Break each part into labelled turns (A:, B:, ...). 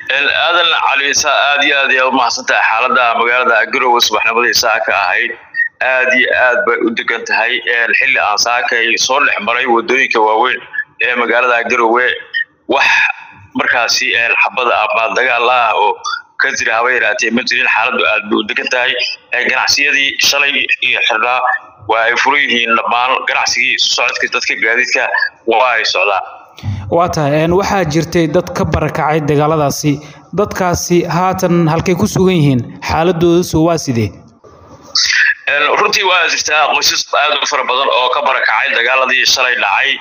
A: aadan caliisa aad iyo aad u mahadsantahay xaalada magaalada garowe subaxnimadii saaka ahayd aad iyo aad bay u degan tahay xilli aan saakay soo dhex maray wadooyinka waaweyn ee magaalada garowe wax markaasi xabada ama dagaal ah oo ka jira haba yaraatee ma jirin xaaladu aad bay u degan tahay ganacsiyadii shalay iyo xirnaa waa ay furan yihiin dhammaan ganacsigii socodka dadka gaadiidka waa ay socdaan
B: waa tahay waxaa jirtay dad ka barakacay dagaaladaasi dadkaasi haatan halkay ku sugan yihiin xaaladoodasu waa sidee
A: runtii waa jirtaa qoysas aad u fara badan oo ka barakacay dagaaladii shalay dhacay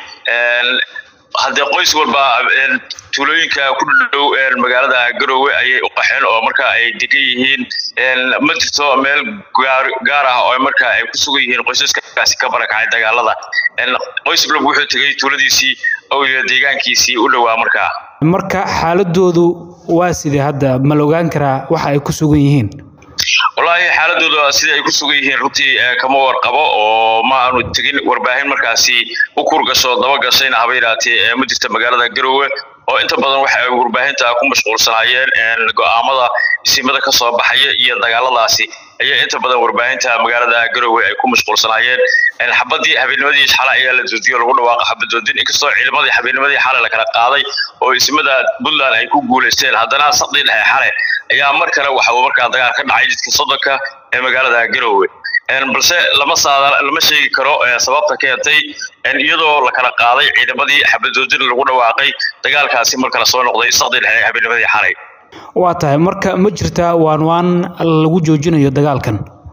A: haddee qoys walba tuulooyinka ku dhow magaalada garowe ayay u qaxeen oo marka ay degan yihiin ma jirto meel gaar ah oo marka ay ku sugan yihiin qoysaskaasi ka barakacay dagaalada qoys walba wuxuu tegay tuuladiisii oo iyo deegaankiisii u dhowaa markaa
B: marka xaaladoodu waa sidee hadda ma la ogaan karaa waxa ay ku sugan yihiin
A: wallaahi xaaladooda sida ay ku sugan yihiin runtii kama warqabo oo ma aanu tegin warbaahin markaasi u kurgasho daba gashayna haba yaraatee ma jirta magaalada garowe oo inta badan waxa ay warbaahinta ku mashquulsanaayeen go'aamada isimada ka soo baxaya iyo dagaaladaasi ayaa inta badan warbaahinta magaalada garowe ay ku mashquulsanaayeen xabadii habeennimadii xale ayaa la joojiyey lagu dhawaaqa xabadoodin inkastoo ciidamadii habeennimadii xale la kala qaaday oo isimada puntland ay ku guulaysteen haddana saqdii dhexe xale ayaa mar kale waxa uu markaa dagaal ka dhacay jidka soddonka ee magaalada garowe balse lama saada lama sheegi karo sababta keentay iyadoo la kala qaaday ciidamadii xabadoodin lagu dhawaaqay dagaalkaasi mar kale soo noqday saqdii dhexe habeennimadii xalay
B: waa tahay marka ma jirtaa waan waan lagu joojinayo dagaalkan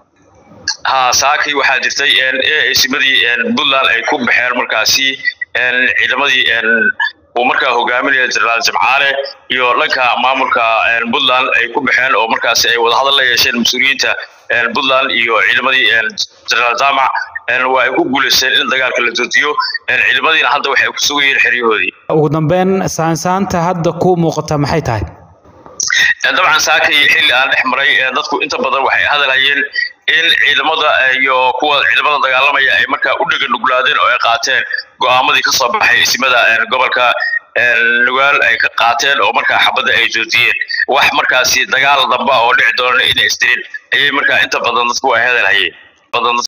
A: ha saakay waxaa jirtay isimadii puntland ay ku baxeen markaasi ciidamadii uu markaa hogaaminaya jenaraal jimcaale iyo dhanka maamulka puntland ay ku baxeen oo markaasi ay wadahadal la yeesheen mas-uuliyiinta puntland iyo ciidamadii jenaraal jaamac waa ay ku guulaysteen in dagaalka la joojiyo ciidamadiina hadda waxay ku sugan yihiin xeryahoodii
B: ugu dambeyn saansaanta hadda ku muuqata maxay tahay
A: dabcan saakay xilli aan dhex maray dadku inta badan waxay hadalhayeen in ciidamada iyo kuwa ciidamada dagaalamaya ay markaa u dhega nuglaadeen oo ay qaateen go'aamadii ka soo baxay isimada gobolka nugaal ay ka qaateen oo markaa xabadda ay joojiyeen wax markaasi dagaal damba oo dhici doona inay isdirin ayay markaa inta badan dadku ay hadalhayeen